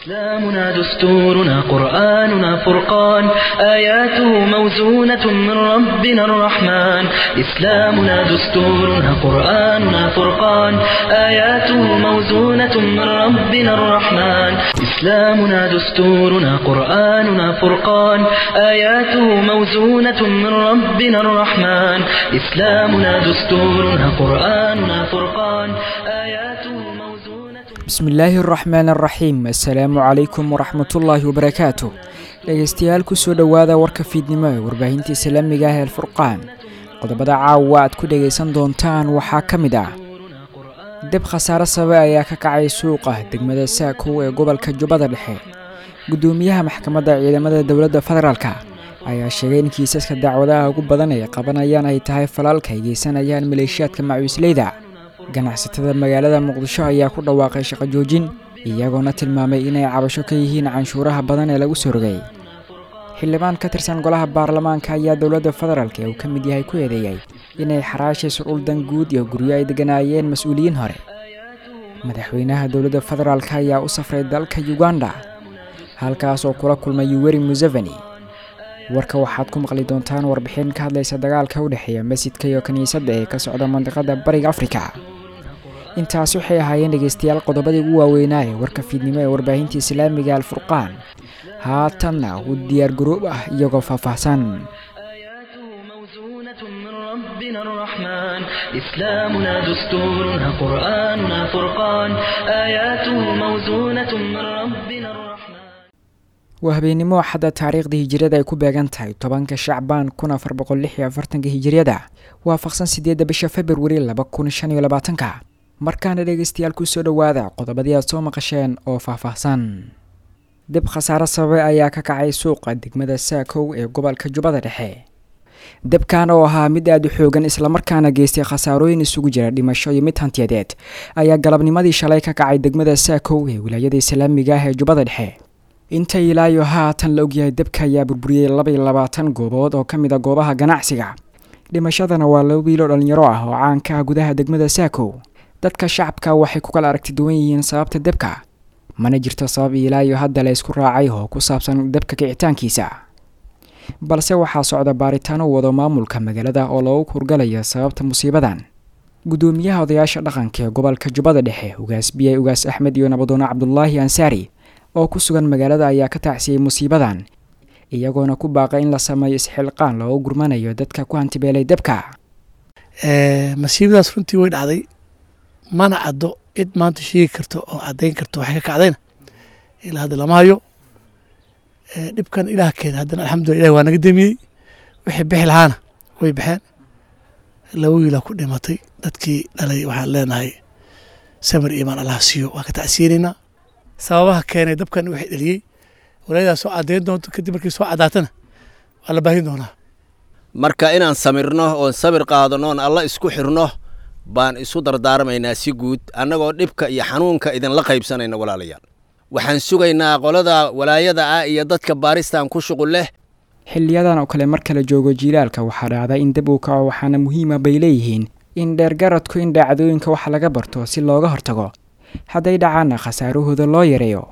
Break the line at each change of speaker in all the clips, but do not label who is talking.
إسلامنا دستورنا قرآننا فرقان آياته موزونة من ربنا الرحمن إسلامنا دستورنا قرآننا فرقان آياته موزونة من ربنا الرحمن إسلامنا دستورنا قرآننا فرقان آياته موزونة من ربنا الرحمن إسلامنا دستورنا قرآننا فرقان آياته موزونة
bismillaahi araxmaan araxiim assalaamu calaykum waraxmatullaahi wabarakaatu dhegeystayaal kusoo dhowaada warka fiidnimo ee warbaahinta islaamiga ah ee alfurqaan qodobada caawa aad ku dhegaysan doontaan waxaa ka mid ah deb khasaare sabe ayaa ka kacay suuqa degmada saakow ee gobolka jubbada dhexe guddoomiyaha maxkamadda ciidamada dowladda federaalk ayaa sheegay in kiisaska dacwadaha ugu badan ay qabanayaan ay tahay falaalka ay geysanayaan maleeshiyaadka macuusleyda ganacsatada magaalada muqdisho ayaa ku dhawaaqay shaqo joojin iyagoona tilmaamay inay cabasho ka yihiin canshuuraha badan ee lagu soo rogay xildhibaan ka tirsan golaha baarlamaanka ayaa dowladda federaalk ee uu ka mid yahay ku eedeeyey inay xaraashayso dhul dan guud iyo guryo ay degganaayeen mas-uuliyiin hore madaxweynaha dowladda federaalk ayaa u safray dalka uganda halkaas oo kula kulmay yuweri museveni warka waxaad ku maqli doontaan warbixin ka hadlaysa dagaalka u dhexeeya masjidka iyo kiniisadda ee ka socda mandiqada bariga afrika intaas waxay ahaayeen dhegeystayaal qodobadii ugu waaweynaa ee warka fiidnimo ee warbaahinta islaamiga alfurqaan haatanna u diyaar garoob ah iyagoo faahfaahsan
آياته موزونة من ربنا الرحمن إسلامنا دستورنا قرآننا فرقان آياته موزونة من ربنا الرحمن
waa habeennimo axadda taariikhdii hijiriyada ay ku beegan tahay tobanka shacbaan kun afar boqol lix iyo afartanka hijiriyada waafaqsan sideedda bisha februari laba kun shan iyo labaatanka markaana dhegeystayaal kusoo dhowaada qodobadii aad soo maqasheen oo faahfaahsan dib khasaare sababe ayaa ka kacay suuqa degmada saakow ee gobolka jubbada dhexe debkan oo ahaa mid aada u xoogan islamarkaana geystay khasaarooyin isugu jira dhimasho iyo mid hantiyadeed ayaa galabnimadii shalay ka kacay degmada saakow ee wilaayada islaamiga ah ee jubbada dhexe inta ilaayo haatan la ogyahay debka ayaa burburiyey laba iyo labaatan goobood oo ka mid a goobaha ganacsiga dhimashadana waa laba wiiloo dhallinyaro ah oo caanka ah gudaha degmada saakow dadka shacabka waxay ku kala aragti duwan yihiin sababta debka mana jirto sabab ilaayo hadda la isku raacay oo ku saabsan debka kicitaankiisa balse waxaa socda baaritaano wado maamulka magaalada oo loogu kurgalaya sababta musiibadan guddoomiyaha odayaasha dhaqanka ee gobolka jubbada dhexe ugaas biyay ugaas axmed iyo nabadoone cabdulaahi ansaari oo ku sugan magaalada ayaa ka tacsiyey musiibadan iyagoona ku baaqay in la sameeyo isxilqaan loogu gurmanayo dadka ku hantibeelay debka
masiibadaas runtii way dhacday mana caddo cid maanta sheegi karto oo caddayn karto waxay ka kacdayna ilaa hadda lama hayo dhibkan ilaah keena haddana alxamdulillah ilahi waa naga demiyey wixii bixi lahaana way baxeen laba wiilaa ku dhimatay dadkii dhalay waxaan leenahay samir iimaan allah siiyo waa ka tacsiinaynaa sababaha keenay dabkan waxay dheliyey walaayadaas soo caddayn doonto kadib markii soo caddaatana waa la baahin doonaa
marka inaan samirno oon sabir qaadano oon alla isku xirno baan isu dardaarmaynaa si guud annagoo dhibka iyo xanuunka idinla qaybsanayna walaalayaal waxaan sugaynaa qolada walaayada ah iyo dadka baaristan ku shuqul leh
xiliyadan oo kale marka la joogo jiilaalka waxaa dhacda in deb uu kaco waxaana muhiima bay leeyihiin in dheergaradku in dhacdooyinka wax laga barto si looga hortago hadday dhacaanna khasaarahooda loo yareeyo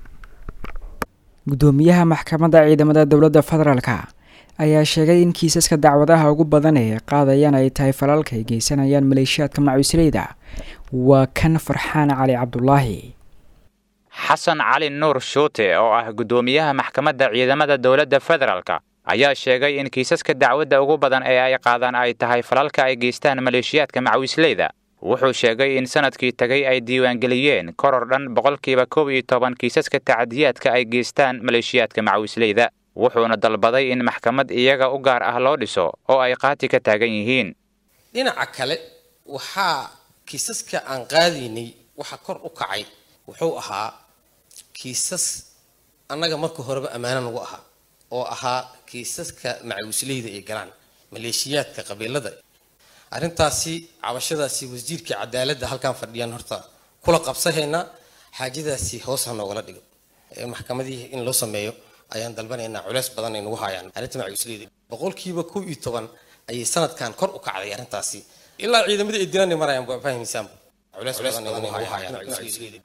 guddoomiyaha maxkamadda ciidamada dowladda federaalk ayaa sheegay in kiisaska dacwadaha ugu badan ee qaadayaan ay tahay falalka ay geysanayaan maleeshiyaadka macuusleyda waa kan farxaan cali cabdulaahi
xasan cali nuur shuute oo ah guddoomiyaha maxkamadda ciidamada dowladda federaalk ayaa sheegay in kiisaska dacwadda ugu badan ee ay qaadaan ay tahay falalka ay geystaan maleeshiyaadka macawisleyda wuxuu sheegay in sanadkii tegay ay diiwaangeliyeen koror dhan boqolkiiba koob iyo toban kiisaska tacadiyaadka ay geystaan maleeshiyaadka macawisleyda wuxuuna dalbaday in maxkamad iyaga u gaar ah loo dhiso oo ay qaati ka taagan yihiin
dhinaca kale waxaa kiisaska aan qaadaynay waxa kor u kacay wuxuu ahaa kiisas annaga marka horeba ammaano nagu ahaa oo ahaa kiisaska macawisleyda ay galaan maleeshiyaadka qabiilada arrintaasi cabashadaasi wasiirkii cadaaladda halkaan fadhiyaan horta kula qabsahaynaa xaajadaasi hoos ha noogala dhigo maxkamadii in loo sameeyo ayaan dalbanaynaa culeys badan ay nagu hayaan arrinta macawisleyda boqolkiiba kow iyo toban ayay sanadkan kor u kacday arrintaasi ilaa ciidamadii ay dilanay marayaan waa fahmaysaan culeys badan ay nagu hayaan macawisleyda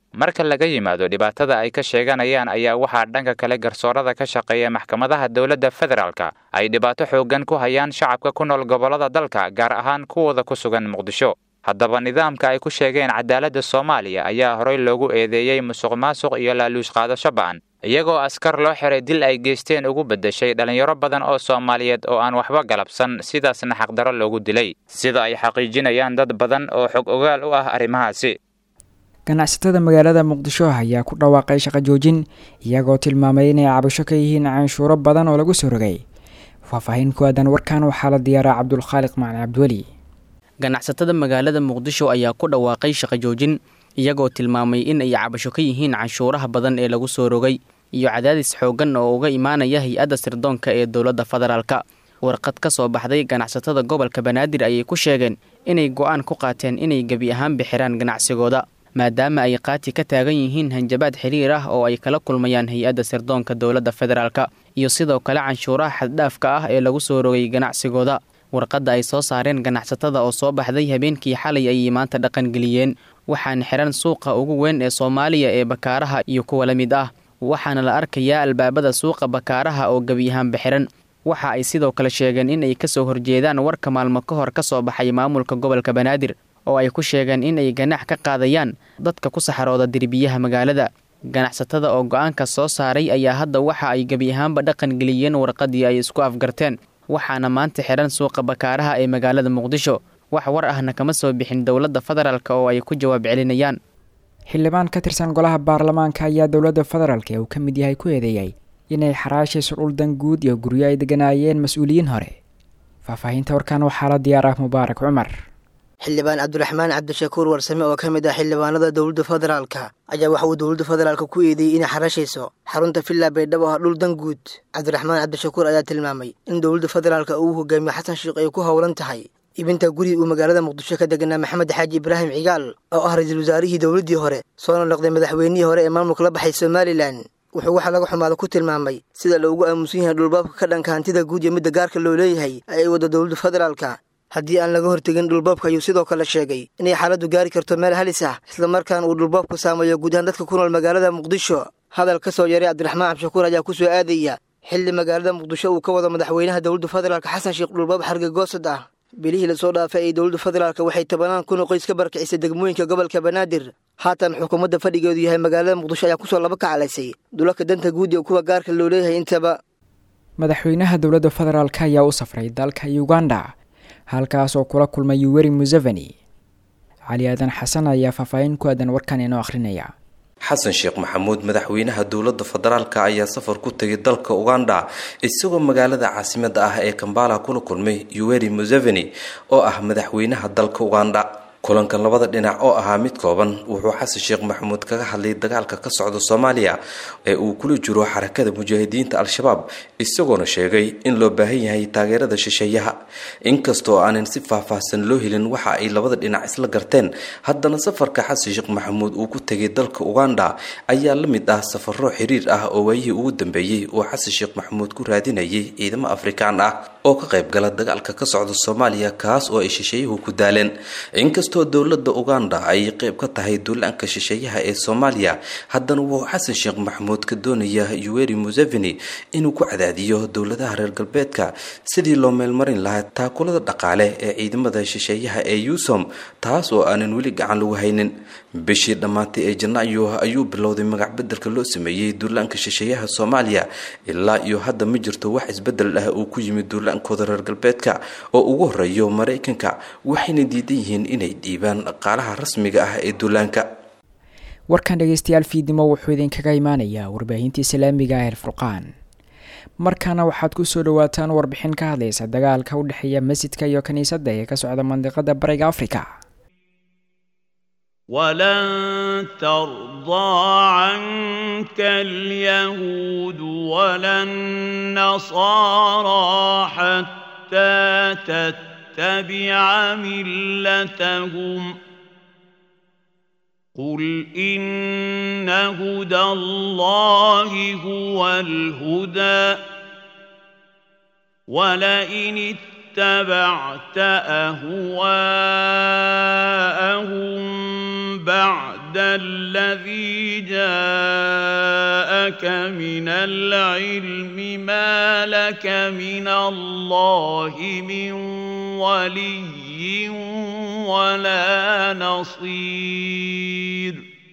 marka laga yimaado dhibaatada ay ka sheeganayaan ayaa waxaa dhanka kale garsoorada ka shaqeeya maxkamadaha dowladda federaalka ay dhibaato xooggan ku hayaan shacabka ku nool gobollada dalka gaar ahaan kuwooda ku sugan muqdisho haddaba nidaamka ay ku sheegeen cadaaladda soomaaliya ayaa horey loogu eedeeyey musuq maasuq iyo laaluush qaadasho ba'an iyagoo askar loo xiray dil ay geysteen ugu beddeshay dhallinyaro badan oo soomaaliyeed oo aan waxba galabsan sidaasna xaqdarro loogu dilay sida ay xaqiijinayaan dad badan oo xog ogaal u ah arrimahaasi
ganacsatada magaalada muqdisho ayaa ku dhawaaqay shaqo joojin iyagoo tilmaamay inay cabasho ka yihiin canshuuro badan oo lagu soo rogay faahfaahin ku aadan warkan waxaa la diyaaraa cabdulkhaaliq macali cabdiweli
ganacsatada magaalada muqdisho ayaa ku dhawaaqay shaqo joojin iyagoo tilmaamay in ay cabasho ka yihiin canshuuraha badan ee lagu soo rogay iyo cadaadis xooggan oo uga imaanaya hay-adda sirdoonka ee dowladda federaalka warqad ka soo baxday ganacsatada gobolka banaadir ayay ku sheegeen inay go-aan ku qaateen inay gebi ahaan bixiraan ganacsigooda maadaama ay qaati ka taagan yihiin hanjabaad xiriir ah oo ay kala kulmayaan hay-adda sirdoonka dowladda federaalka iyo sidoo kale canshuuraha xaddhaafka ah ee lagu soo rogay ganacsigooda warqadda ay soo saareen ganacsatada oo soo baxday habeenkii xalay ayay maanta dhaqangeliyeen waxaana xiran suuqa ugu weyn ee soomaaliya ee bakaaraha iyo kuwa la mid ah waxaana la arkayaa albaabada suuqa bakaaraha oo gebi ahaanba xiran waxa ay sidoo kale sheegeen in ay kasoo horjeedaan warka maalmo ka hor ka soo baxay maamulka gobolka banaadir oo ay ku sheegeen in ay ganax ka qaadayaan dadka ku saxarooda derbiyaha magaalada ganacsatada oo go-aanka soo saaray ayaa hadda waxa ay gebi ahaanba dhaqan geliyeen warqadii ay isku afgarteen waxaana maanta xiran suuqa bakaaraha ee magaalada muqdisho wax war ahna kama soo bixin dowladda federaalk oo ay ku jawaab celinayaan
xildhibaan ka tirsan golaha baarlamaanka ayaa dowladda federaalk ee uu ka mid yahay ku eedeeyay inay xaraashayso dhul dan guud iyo guryo ay deganaayeen mas-uuliyiin hore faahfaahinta warkan waxaa la diyaar ah mubaarak cumar
xildhibaan cabdiraxmaan cabdishakuur warsame oo ka mid ah xildhibaanada dowladda federaalka ayaa waxa uu dowladda federaalka ku eedeeyey inay xarashayso xarunta villa baydhabo ah dhul dan guud cabdiraxmaan cabdishakuur ayaa tilmaamay in dowladda federaalka uu hogaamiyo xasan sheikh ay ku howlan tahay ibinta guriga uu magaalada muqdisho ka deganaa maxamed xaaji ibraahim cigaal oo ah ra-iisul wasaarihii dowladdii hore soona noqday madaxweynihii hore ee maamulka la baxay somalilan wuxuu waxa laga xumaada ku tilmaamay sida loogu aamusan yahay dhulbaabka ka dhanka hantida guud iyo midda gaarka loo leeyahay ay waddo dowladda federaalka haddii aan laga hortegin dhulbaabka ayuu sidoo kale sheegay inay xaaladdu gaari karto meel halis ah islamarkaana uu dhulbaabku saameeyo guud ahaan dadka ku nool magaalada muqdisho hadal ka soo yaray cabdiraxmaan cabdishakuur ayaa ku soo aadaya xilli magaalada muqdisho uu ka wado madaxweynaha dowladda federaalka xasan sheekh dhulbaab xargegoosad ah bilihii lasoo dhaafay ee dowladda federaalk waxay tobanaan kun oo qoys ka barkicisay degmooyinka gobolka banaadir haatan xukuumadda fadhigeedu yahay magaalada muqdisho ayaa kusoo laba kacalaysay dulalka danta guud iyo kuwa gaarka loo leeyahay intaba
madaxweynaha dowladda federaalk ayaa u safray dalka uganda halkaas oo kula kulmay yuweri museveni cali aadan xasan ayaa faahfaahin ku aadan warkan inoo akhrinaya
xasan sheekh maxamuud madaxweynaha dowladda federaalka ayaa safar ku tegay dalka uganda isagoo magaalada caasimada ah ee kambala kula kulmay yuweri museveni oo ah madaxweynaha dalka uganda kulankan labada dhinac oo ahaa mid kooban wuxuu xasan sheekh maxamuud kaga hadlay dagaalka ka socda soomaaliya ee uu kula jiro xarakada mujaahidiinta al-shabaab isagoona sheegay in loo baahan yahay taageerada shisheeyaha inkastoo aanan si faahfaahsan loo helin waxa ay labada dhinac isla garteen haddana safarka xasan sheekh maxamuud uu ku tegay dalka uganda ayaa la mid ah safaro xiriir ah oo waayihii ugu dambeeyey uu xasan sheekh maxamuud ku raadinayay ciidamo afrikaan ah oo ka qayb gala dagaalka ka socda soomaaliya kaas oo ay shisheeyuhu ku daaleen inkastoo dowladda uganda ay qayb ka tahay duulaanka shisheeyaha ee soomaaliya haddana wuxuu xasan sheekh maxamuud ka doonayaa yuweri museveni inuu ku cadaadiyo dowladaha reer galbeedka sidii loo meelmarin lahaa taakulada dhaqaale ee ciidamada shisheeyaha ee yusom taas oo aanan weli gacan lagu haynin bishii dhammaatay ee janaayo ayuu bilowday magac bedelka loo sameeyey duulaanka shisheeyaha soomaaliya ilaa iyo hadda ma jirto wax isbedel ah uu ku yimid duulaankooda reer galbeedka oo ugu horeeyo maraykanka waxayna diidan yihiin inay dhiibaan dhaqaalaha rasmiga ah ee duulaanka
warkan dhegeystayaal fiidnimo wuxuu idinkaga imaanayaa warbaahinta islaamiga ah elfurqaan markaana waxaad ku soo dhawaataan warbixin ka hadlaysa dagaalka u dhexeeya masjidka iyo kiniisadda ee ka socda mandiqada bariga afrika
ولن ترضى عنك اليهود ولا النصارى حتى تتبع ملتهم قل إن هدى الله هو الهدى ولئن اتبعت أهواءهم بعد الذي جاءك من العلم ما لك من الله من ولي ولا نصير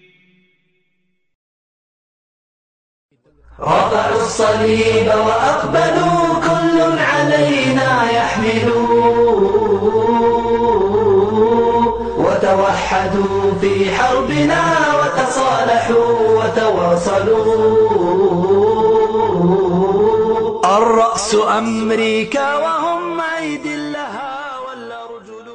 رفعوا الصليب وأقبلوا كل علينا يحملوا وتوحدوا في حربنا وتصالحوا وتواصلوا الرأس أمريكا وهم أيدي لها والأرجل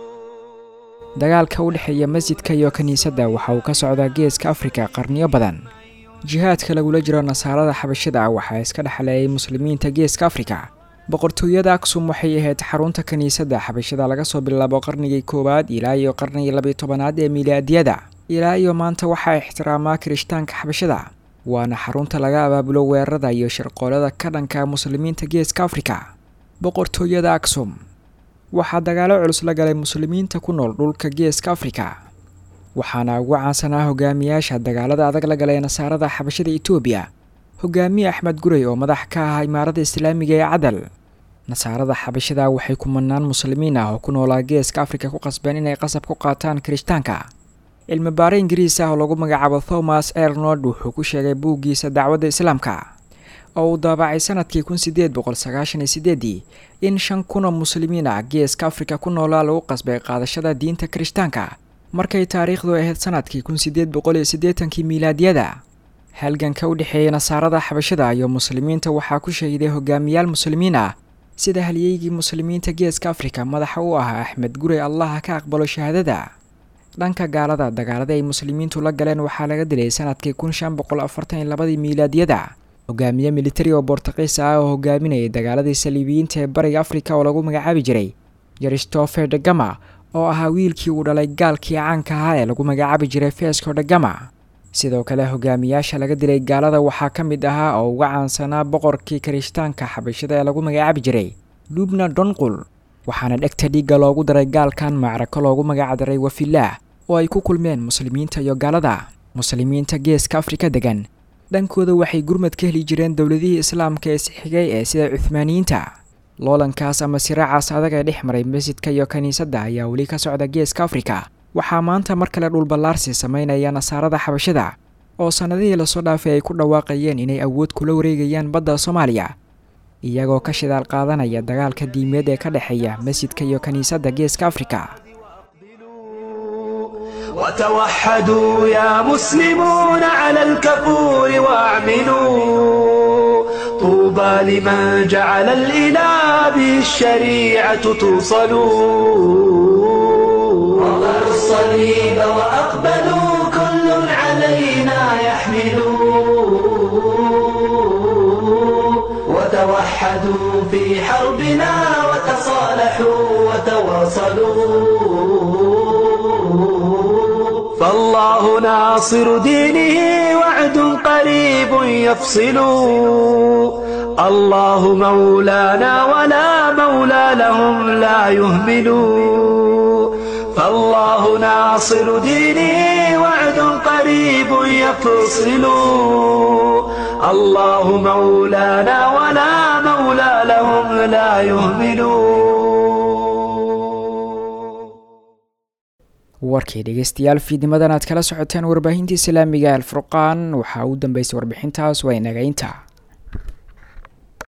dagaalka u dhexeeya masjidka iyo kiniisadda waxa uu ka socdaa geeska afrika qarniyo badan jihaadka lagula jiro nasaarada xabashida waxaa iska dhexleeyay muslimiinta geeska afrika boqortooyada aksum waxay ahayd xarunta kiniisadda xabashida laga soo bilaabo qarnigii koowaad ilaa iyo qarnigii labiyo tobanaad ee milaadiyada ilaa iyo maanta waxaa ixtiraamaa kirishtaanka xabashida waana xarunta laga abaabulo weerarada iyo shirqoolada ka dhanka muslimiinta geeska afrika boqortooyada aksum waxaa dagaalo culus la galay muslimiinta ku nool dhulka geeska afrika waxaana ugu caansanaa hogaamiyaasha dagaalada adag la galay nasaarada xabashada etoobiya hogaamiye axmed gurey oo madax ka ah imaarada islaamiga ee cadal nasaarada xabashada waxay kumanaan muslimiin ah oo ku noolaa geeska afrika ku qasbeen inay qasab ku qaataan kirishtaanka cilmi baare ingiriis ah oo lagu magacaabo thomas ernold wuxuu ku sheegay buuggiisa dacwadda islaamka oo uu daabacay sanadkii kun sideed boqol sagaashan iyo sideedii in shan kun oo muslimiin ah geeska afrika ku noolaa lagu qasbay qaadashada diinta kirishtaanka markay taariikhdu ahayd sanadkii kun sideed boqol iyo siddeetankii miilaadiyada halganka u dhexeeyay nasaarada xabashada iyo muslimiinta waxaa ku shahiday hogaamiyaal muslimiin ah sida halyeygii muslimiinta geeska afrika madaxa u ahaa axmed gurey allaha ka aqbalo shahaadada dhanka gaalada dagaalada ay muslimiintu la galeen waxaa laga dilay sanadkii kun shan boqol afartan iyo labadii miilaadiyada hogaamiye militari oo bortuqiis ah oo hogaaminayay dagaaladii saliibiyiinta ee bariga afrika oo lagu magacaabi jiray christopher degama oo ahaa wiilkii uu dhalay gaalkii caanka ahaa ee lagu magacaabi jiray fesco degama sidoo kale hogaamiyaasha laga dilay gaalada waxaa ka mid ahaa oo uga caansanaa boqorkii kirishtaanka xabashada ee lagu magacaabi jiray lubna donqul waxaana dhegta dhiigga loogu daray gaalkan macrako loogu magacdaray wafilaah oo ay ku kulmeen muslimiinta iyo gaalada muslimiinta geeska afrika degan dhankooda waxay gurmad ka heli jireen dowladihii islaamka ee sixigay ee sida cuhmaaniyiinta loolankaas ama siraacaas adag ee dhex maray masjidka iyo kiniisadda ayaa weli ka socda geeska afrika waxaa maanta mar kale dhulballaarsi sameynaya nasaarada xabashada oo sannadihii lasoo dhaafay ay ku dhawaaqayeen inay awood kula wareegayaan badda soomaaliya iyagoo ka shidaal qaadanaya dagaalka diimeed ee ka dhexeeya masjidka iyo kiniisadda geeska afrika
وتوحدوا يا مسلمون على الكفور واعملوا طوبى لمن جعل الإله به الشريعة توصلوا رفعوا الصليب وأقبلوا كل علينا يحملوا وتوحدوا في حربنا وتصالحوا وتواصلوا فالله ناصر دينه وعد قريب يفصل الله مولانا ولا مولى لهم لا يهملوا فالله ناصر دينه وعد قريب يفصل الله مولانا ولا مولى لهم لا يهملون
warkii dhegeystayaal fiidnimadan aad kala socoteen warbaahinta islaamiga alfurqaan waxaa u dambeysay warbixintaas waa inaga inta